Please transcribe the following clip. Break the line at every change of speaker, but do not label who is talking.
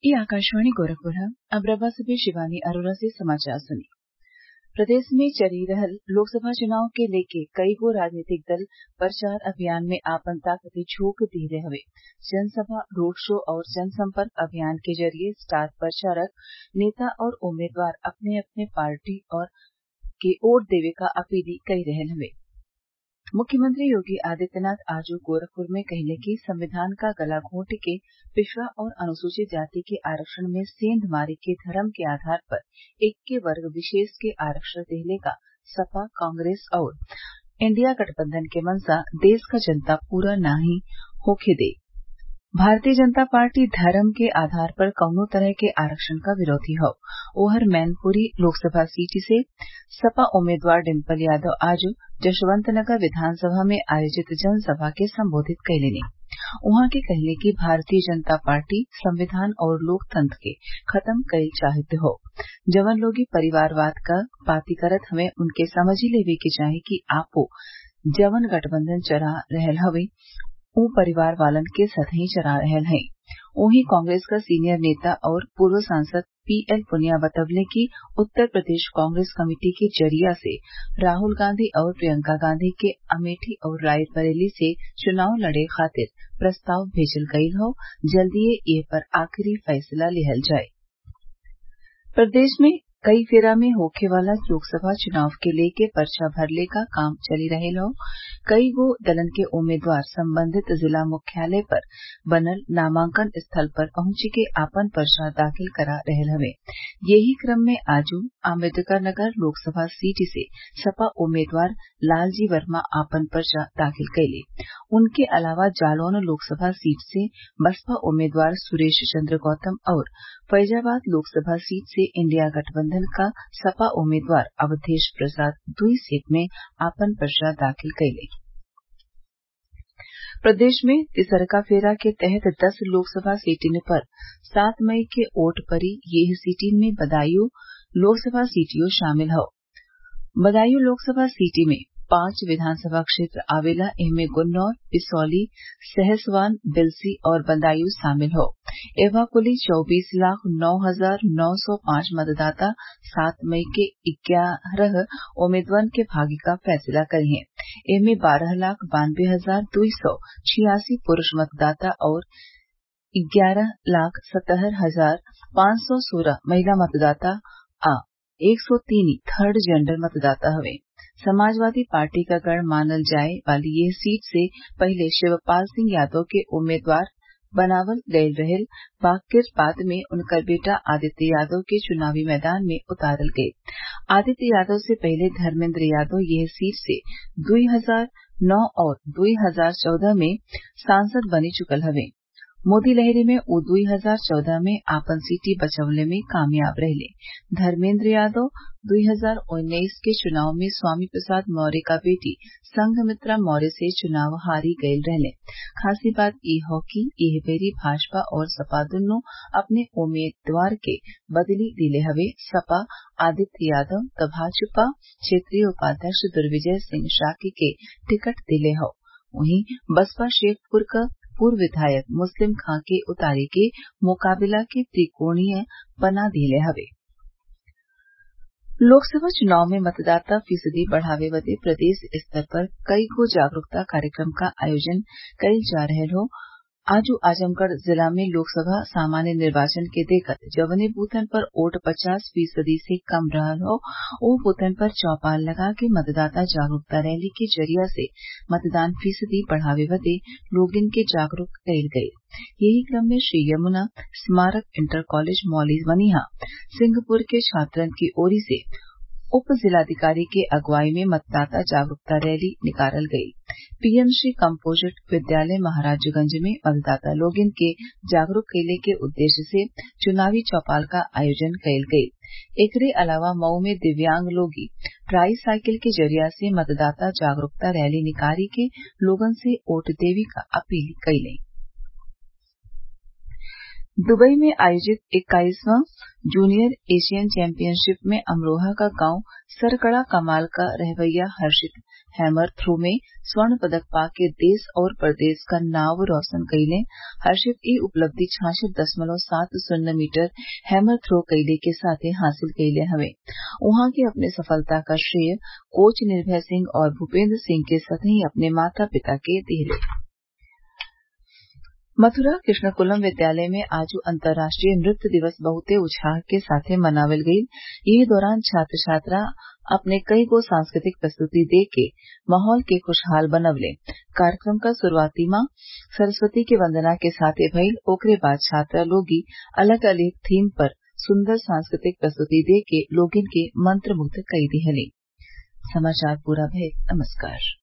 ये आकाशवाणी गोरखपुर है अब रवा से शिवानी अरोरा से समाचार सुनिए प्रदेश में चली रहल लोकसभा चुनाव के लेके कईगो राजनीतिक दल प्रचार अभियान में आपन ताकत झोंक दिहले हवे जनसभा रोड शो और जनसंपर्क अभियान के जरिये स्टार प्रचारक नेता और उम्मीदवार अपने अपने पार्टी के वोट देवे क अपील कई रहल हवे मुख्यमंत्री योगी आदित्यनाथ आज गोरखपुर में कहले कि संविधान क गला घोंट के पिछड़ा और अनुसूचित जाति के आरक्षण में सेंध मारे के धरम के आधार पर एक्के वर्ग विशेष के आरक्षण देहले क सपा कांग्रेस और इंडिया गठबंधन के मंशा देश क जनता पूरा नाहीं होखे दे भारतीय जनता पार्टी धरम के आधार पर कउनो तरह के आरक्षण क विरोधी हौ ओहर मैनपुरी लोकसभा सीट से सपा उम्मीदवार डिम्पल यादव आज जशवंतनगर विधानसभा में आयोजित जनसभा के संबोधित कइलीं उहाँ के कहले कि भारतीय जनता पार्टी संविधान और लोकतंत्र के खत्म कइल चाहत हौ जवन लोग परिवारवाद क बाती करत हवे उनके समझी लेवे के चाही कि आपो जवन गठबंधन चला रहल हवे उ परिवार वालन के सतही चला रहल हई वहीं कांग्रेस क सीनियर नेता और पूर्व सांसद पीएल पुनिया बतवले कि उत्तर प्रदेश कांग्रेस कमेटी के जरिया से राहुल गांधी और प्रियंका गांधी के अमेठी और रायबरेली से चुनाव लड़े खातिर प्रस्ताव भेजल गयल हौ जल्दीए एह पर आखिरी फैसला लिहल जाई प्रदेश में कई फेरा में होखे वाला लोकसभा चुनाव के लेके पर्चा भरले क काम चली रहल हौ कईगो दलन के उम्मीदवार संबंधित जिला मुख्यालय पर बनल नामांकन स्थल पर पहुंच के आपन पर्चा दाखिल करा रहल हवे यही क्रम में आज अम्बेडकरनगर लोकसभा सीट से सपा उम्मीदवार लालजी वर्मा आपन पर्चा दाखिल कइले उनके अलावा जालौन लोकसभा सीट से बसपा उम्मीदवार सुरेश चन्द्र गौतम और फैजाबाद लोकसभा सीट से इंडिया गठबंधन क सपा उम्मीदवार अवधेश प्रसाद दुई सीट में आपन पर्चा दाखिल कइले प्रदेश में तिसरका फेरा के तहत दस लोकसभा सीटिन पर सात मई के वोट पड़ी येह सीटिन में बदायूं लोकसभा सीटियो शामिल हौ बदायूं लोकसभा सीट में पांच विधानसभा क्षेत्र आवेला एमे गुन्नौर बिसौली सहसवान बिलसी और बदायूं शामिल हौ एहवा कुल चौबीस लाख नौ हजार नौ सौ पांच मतदाता सात मई के ग्यारह उम्मीदवारन के भाग्य क फैसला करिहें एमे बारह लाख बानबे हजार दुई सौ छियासी पुरूष मतदाता और ग्यारह लाख सतहत्तर हजार पांच सौ सोलह महिला मतदाता आ एक सौ तीन थर्ड जेंडर मतदाता हवे समाजवादी पार्टी क गढ़ मानल जाये वाली यह सीट से पहिले शिवपाल सिंह यादव के उम्मीदवार बनावल गयल रहल बाकिर बाद में उनकर बेटा आदित्य यादव के चुनावी मैदान में उतारल गये आदित्य यादव से पहिले धर्मेन्द्र यादव यह सीट से दुई हजार नौ और दुई हजार चौदह में सांसद बनी चुकल हवे मोदी लहर में उ दुई हजार चौदह में आपन सीट बचवले में कामयाब रहले धर्मेन्द्र यादव दुई हजार उन्नीस के चुनाव में स्वामी प्रसाद मौर्य क बेटी संघमित्रा मौर्य से चुनाव हारी गयल रहले खासी बात ई हौ कि एह बेरी भाजपा और सपा दुन्नो अपने उम्मीदवार के बदली दिले हवे सपा आदित्य यादव त भाजपा क्षेत्रीय उपाध्यक्ष दुर्विजय सिंह शाक्य के टिकट दिले हौ वहीं बसपा शेखपुर क पूर्व विधायक मुस्लिम खां के उतारे के मुकाबला के त्रिकोणीय बना दिहले हवे लोकसभा चुनाव में मतदाता फीसदी बढ़ावे बदे प्रदेश स्तर पर कईगो जागरूकता कार्यक्रम क आयोजन कइल जा रहल हौ आज आजमगढ़ जिला में लोकसभा सामान्य निर्वाचन के देखत जवने बूथन पर वोट पचास फीसदी से कम रहल हौ ओह बूथन पर चौपाल लगा के मतदाता जागरूकता रैली के जरिया से मतदान फीसदी बढ़ावे बदे लोगन के जागरूक कइल गयल यही क्रम में श्री यमुना स्मारक इंटर कॉलेज मौली मनिहा सिंहपुर के छात्रन की ओरी से उप जिलाधिकारी के अगुवाई में मतदाता जागरूकता रैली निकालल गयी पीएमश्री कम्पोजिट विद्यालय महराजगंज में मतदाता लोगन के जागरूक कइले के उद्देश्य से चुनावी चौपाल क आयोजन कइल गयी एकरे अलावा मऊ में दिव्यांग लोग ट्राई साइकिल के जरिया से मतदाता जागरूकता रैली निकाली के लोगन से वोट देवे क अपील कइले दुबई में आयोजित इक्कीसवां जूनियर एशियन चैम्पियनशिप में अमरोहा का गांव सरकड़ा कमाल का रहवैया हर्षित हैमर थ्रो में स्वर्ण पदक पाके देश और परदेस क नाव रौशन कइले हर्षित ई उपलब्धि छाछठ दशमलव सात शून्य मीटर हैमर थ्रो कइले के साथे हासिल कइले हवे उहाँ के अपने सफलता क श्रेय कोच निर्भय सिंह और भूपेन्द्र सिंह के संतही अपने माता पिता के दिहले मथुरा कृष्णकुलम विद्यालय में आज अंतर्राष्ट्रीय नृत्य दिवस बहुते उत्साह के साथे मनावल गईल यही दौरान छात्र छात्रा अपने कई गो सांस्कृतिक प्रस्तुति दे के माहौल के खुशहाल बनवले कार्यक्रम क शुरूआती माँ सरस्वती के वंदना के साथे भइल ओकरे बाद छात्रा लोगी अलग अलग थीम पर सुंदर सांस्कृतिक प्रस्तुति दे के लोगिन के मंत्रमुग्ध कई दिहली